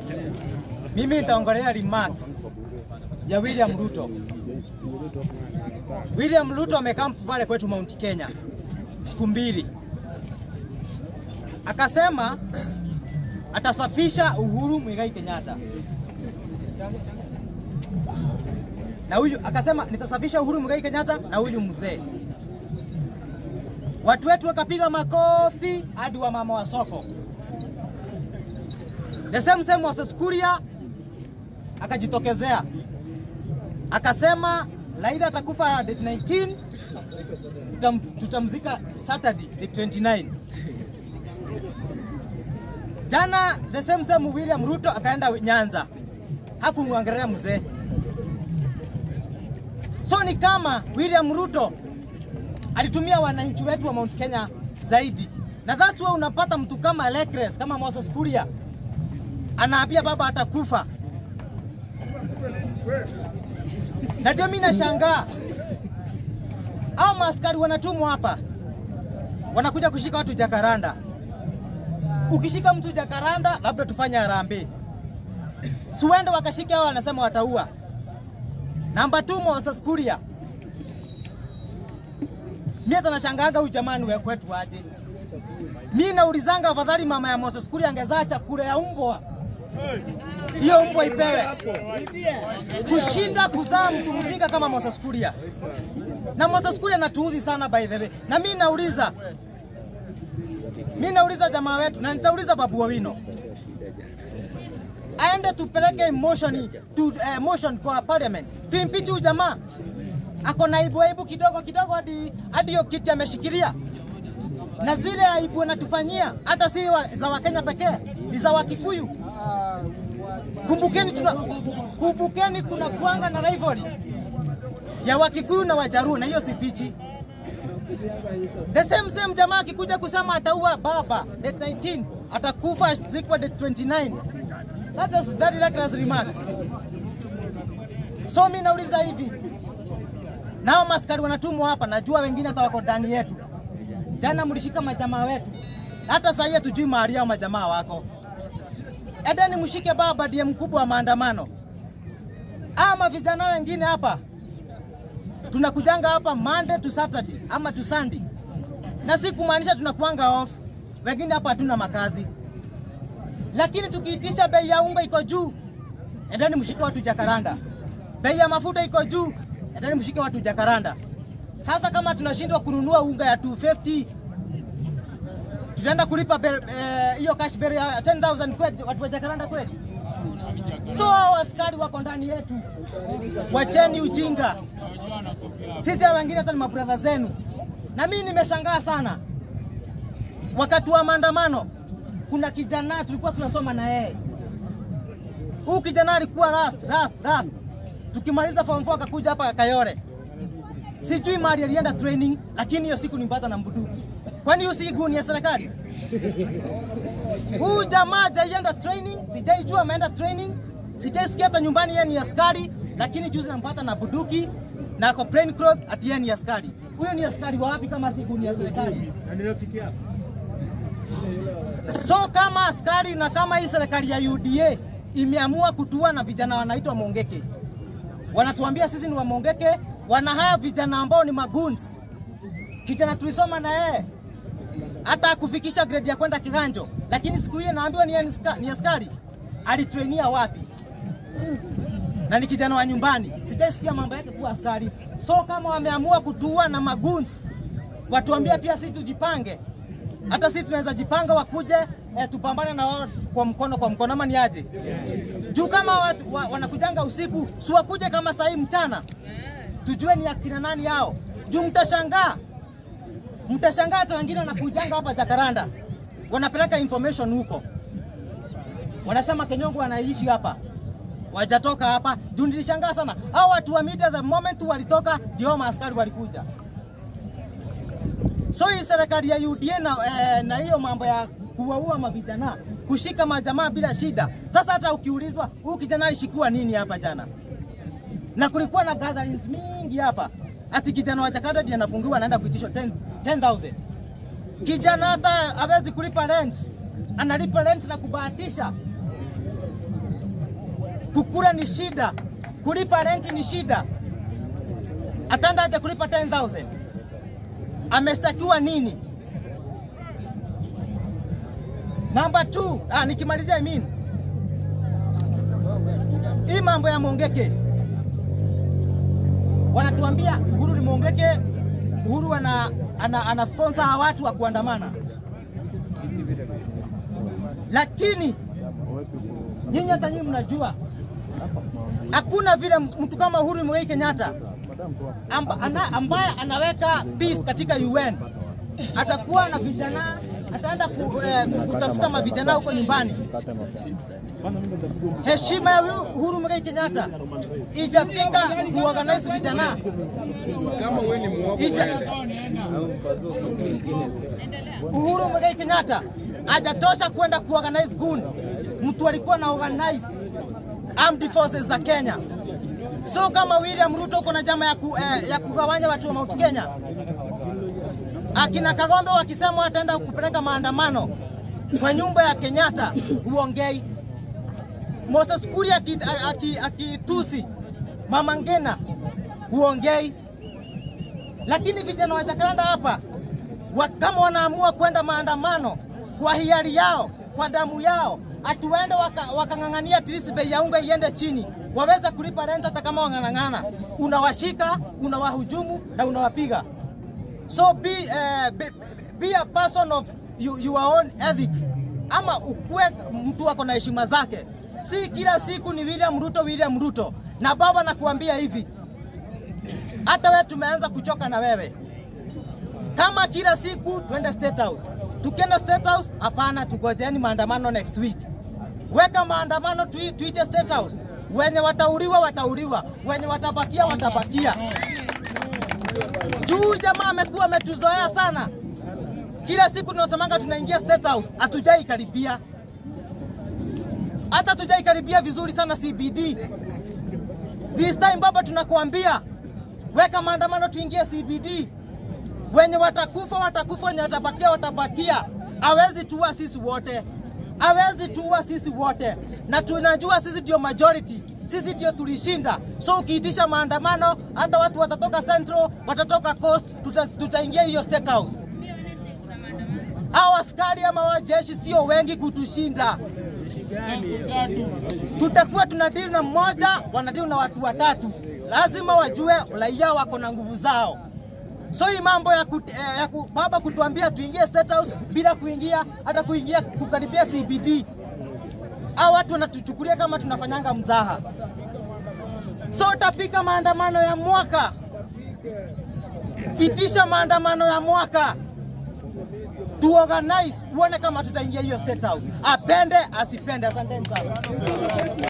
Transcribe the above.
Mimi nitaongelea remarks ya William Ruto. William Ruto amekaa pale kwetu Mount Kenya siku mbili, akasema atasafisha Uhuru Muigai Kenyatta na huyu akasema nitasafisha Uhuru Muigai Kenyatta na huyu mzee. Watu wetu wakapiga makofi hadi wa mama wa soko. The same same Moses Kuria akajitokezea akasema Raila atakufa date 19 tutam, tutamzika Saturday the 29. Jana the same same William Ruto akaenda Nyanza, hakumwangalia mzee. So ni kama William Ruto alitumia wananchi wetu wa Mount Kenya zaidi, na that's why unapata mtu kama Lekres kama Moses Kuria anaambia baba atakufa, na ndio mimi nashangaa au maaskari wanatumwa hapa wanakuja kushika watu Jakaranda. Ukishika mtu Jakaranda, labda tufanye harambee, siwende wakashika hao, wanasema wataua. Namba 2 Moses Kuria, mimi hata nashangaanga huyu jamani wa kwetu aje. Mimi naulizanga afadhali mama ya Moses Kuria angezaa chakula ya umbwa hiyo mbwa ipewe kushinda kuzaa mtu mjinga kama Moses Kuria. Na Moses Kuria anatuudhi sana by the way. Na mimi nauliza, mimi nauliza jamaa wetu na nitauliza Babu Owino aende tupeleke emotion tu, eh, motion kwa parliament tuimpichi huyu jamaa ako na aibu aibu kidogo kidogo hadi hadi hiyo kiti ameshikilia, na zile aibu anatufanyia hata si wa, za Wakenya pekee, ni za Wakikuyu. Kumbukeni, tuna, kumbukeni kuna kuanga na rivalry ya Wakikuyu na Wajaruo, na hiyo sifichi. The same same jamaa akikuja kusema ataua baba date 19 atakufa zikwa date 29 That is very reckless remarks. So mimi nauliza hivi, nao maskari wanatumwa hapa, najua wengine hata wako ndani yetu. Jana mlishika majamaa wetu, hata sasa hivi tujui mahali yao majamaa wako. Edeni mshike baba ndiye mkubwa wa maandamano. Ama vijana wengine hapa tunakujanga hapa Monday to Saturday ama to Sunday, na si kumaanisha tunakuanga off. Wengine hapa hatuna makazi lakini tukiitisha bei ya unga iko juu, endeni mshike watu Jakaranda. Bei ya mafuta iko juu, endeni mshike watu Jakaranda. Sasa kama tunashindwa kununua unga ya 250 tutaenda kulipa hiyo eh, cash bill ya 10000 kweli watu wa Jakaranda kweli? So hao askari wako ndani yetu, wacheni ujinga. Sisi wengine hata ni mabradha zenu, na mimi nimeshangaa sana wakati wa maandamano kuna kijana tulikuwa tunasoma na yeye. Huyu kijana alikuwa rust, rust, rust. Tukimaliza form 4 akakuja hapa Kayore. Sijui mahali alienda training, lakini hiyo siku nimpata na mbuduki. Kwani hiyo si guni ya serikali? Huyu jamaa hajaienda training, sijaijua ameenda training. Sijaisikia hata nyumbani yeye ni askari, lakini juzi nampata na buduki na ako plain clothes ati yeye ni askari. Huyo ni askari wa wapi kama si guni ya serikali? So kama askari na kama hii serikali ya UDA imeamua kutua na vijana wanaitwa Mongeke, wanatuambia sisi ni wa Mongeke, wanahaya vijana ambao ni maguns. Kijana tulisoma na yeye hata kufikisha grade ya kwenda kiganjo, lakini siku hiyo naambiwa ni, ni askari. Alitrainia wapi? na ni kijana wa nyumbani, sijaisikia mambo yake kuwa askari. So kama wameamua kutua na maguns, watuambia pia sisi tujipange hata sisi tunaweza jipanga wakuje eh, tupambane na wao kwa mkono kwa mkono, ama ni aje? Juu kama watu, wa, wanakujanga usiku, si wakuje kama saa hii mchana, tujue ni akina nani hao. Juu mtashangaa, mtashangaa hata wengine wanakujanga hapa Jakaranda, wanapeleka information huko, wanasema Kenyongo wanaishi hapa wajatoka hapa. Juu nilishangaa sana hao watu wa media, the moment walitoka ndio maaskari walikuja. So hii serikali ya UDA na, eh, na hiyo mambo ya kuwaua mavijana kushika majamaa bila shida. Sasa hata ukiulizwa huyu kijana alishikua nini hapa jana, na kulikuwa na gatherings mingi hapa, ati kijana wa Jakarta ndiye anafungiwa anaenda kuitishwa 10,000 kijana hata hawezi kulipa rent, analipa rent na kubahatisha. kukula ni shida, kulipa renti ni shida, ataenda aje kulipa 10,000? Ameshtakiwa nini? Namba 2, ah, nikimalizia I mean. Hii mambo ya Mongeke wanatuambia Uhuru ni Mongeke, Uhuru ana, ana, ana sponsor watu wa kuandamana, lakini nyinyi hata nyinyi mnajua hakuna vile mtu kama Uhuru Muigai Kenyatta amba, ana, ambaye anaweka peace katika UN atakuwa na vijana ataenda ku, eh, kutafuta mavijana huko nyumbani. Heshima ya Uhuru Muigai Kenyatta ijafika kuorganize vijana Kama wewe ni muovu Ita- uende. Uhuru Muigai Kenyatta hajatosha kwenda kuorganize gun. Mtu alikuwa na organize armed forces za Kenya. So kama William Ruto uko na jama ya, ku, eh, ya kugawanya watu wa Mount Kenya, akina Kagombe wakisema wataenda kupeleka maandamano kwa nyumba ya Kenyatta, huongei. Moses Kuria akitusi aki, akitusi Mama Ngina, huongei lakini vijana wa Jakaranda hapa wa, kama wanaamua kwenda maandamano kwa hiari yao, kwa damu yao, atuende wakang'ang'ania waka at least bei ya unga iende chini, waweze kulipa rent hata kama wang'ang'ana, unawashika unawahujumu na unawapiga. So be, uh, be, be a person of you, your own ethics, ama ukuwe mtu ako na heshima zake. Si kila siku ni William Ruto, William Ruto. Na baba nakuambia hivi, hata wewe tumeanza kuchoka na wewe. Kama kila siku twende State House, tukienda State House, hapana, tugojeni maandamano next week. Weka maandamano tui, tuite State House. Wenye watauliwa watauliwa, wenye watabakia watabakia. Juu jamaa amekuwa ametuzoea sana, kila siku tunasemanga tunaingia State House, hatujai karibia, hata hatujai karibia vizuri sana CBD. This time baba, tunakuambia weka maandamano tuingie CBD. Wenye watakufa watakufa, wenye watabakia watabakia. Hawezi tuua sisi wote, hawezi tuua sisi wote, na tunajua sisi ndio majority, sisi ndio tulishinda. So ukiitisha maandamano, hata watu watatoka Central, watatoka Coast, tuta, tutaingia hiyo State House. Hao askari ama wajeshi sio wengi kutushinda tutakuwa tunadili na mmoja, wanadili na watu watatu. Lazima wajue raia wako na nguvu zao. So hii mambo ya, kut, eh, ya ku, baba kutuambia tuingie State House bila kuingia hata kuingia kukaribia CBD, au watu wanatuchukulia kama tunafanyanga mzaha. So utapika maandamano ya mwaka, itisha maandamano ya mwaka tuorganize, uone kama tutaingia hiyo State House, apende asipende. Asanteni sana.